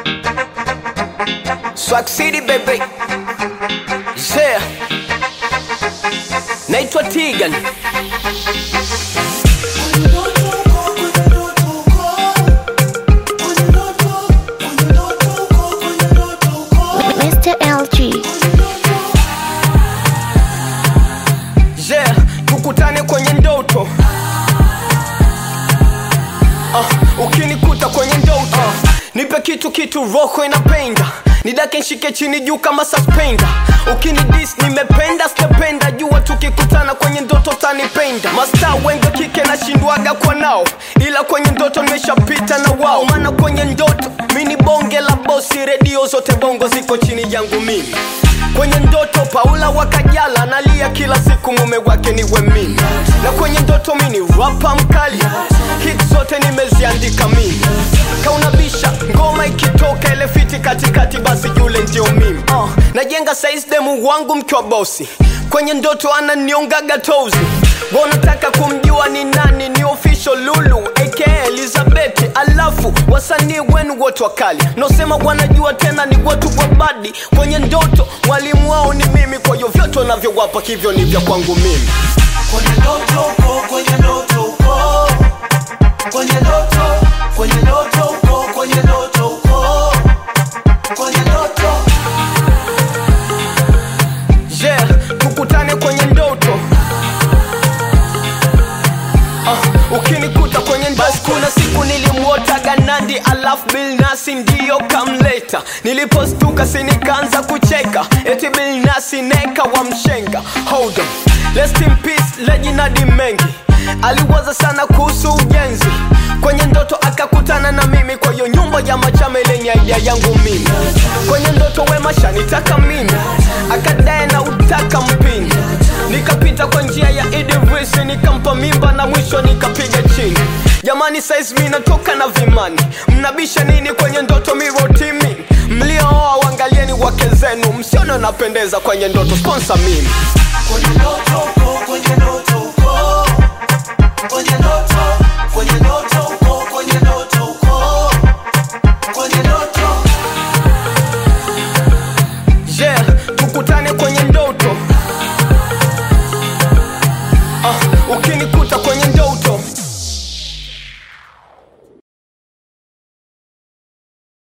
Swag City baby. Yeah. Naitwa Tigan. Mr. LG. Yeah, tukutane kwenye ndoto. Uh, ukinikuta kwenye ndoto uh, nipe kitu kitu roho inapenda nidake nshike chini juu kama suspender ukinidis nimependa sitapenda jua tukikutana kwenye ndoto tanipenda masta wengi wa kike nashindwaga kwa nao ila kwenye ndoto nimeshapita na wao maana kwenye ndoto mi ni bonge la bosi redio zote bongo ziko chini yangu mimi kwenye ndoto paula wakajala analia kila siku mume wake niwe mimi na kwenye ndoto mi ni rapa mkali hit zote nimeziandika mimi kaunabisha ngoma ikitoka ile fiti katikati basi yule ndio mimi uh, najenga saizi demu wangu mkiwa bosi kwenye ndoto ananiongaga tozi wanataka kumjua ni nani ni official lulu aka elizabeth alafu wasanii wenu wote wakali nosema wanajua tena ni watu wa badi kwenye ndoto mwalimu wao ni mimi kwa hiyo vyote wanavyowapa hivyo ni vya kwangu mimi kwenye ndoto uko kwenye ndoto uko kwenye ndoto kwenye ndoto uko kwenye ndoto uko kwenye ndoto yeah tukutane kwenye ndoto uh, ukinikuta kwenye basi kuna siku nilimwotaga nandi alafu bilnasi ndiyo kamleta nilipostuka sinikaanza kucheka eti bilnasi neka wa mshenga hold on Rest in peace lejinadi mengi aliwaza sana kuhusu ujenzi kwenye ndoto akakutana na mimi kwa hiyo nyumba ya machame lenye idea yangu mimi kwenye ndoto wema shanitaka mimi akadae na utaka mpini nikapita kwa njia ya idivisi nikampa mimba na mwisho nikapiga chini jamani saizi mi natoka na vimani mnabisha nini kwenye ndoto mirotimi mliooa wangalieni wake zenu msione napendeza kwenye ndoto sponsa mimi kwenye ndoto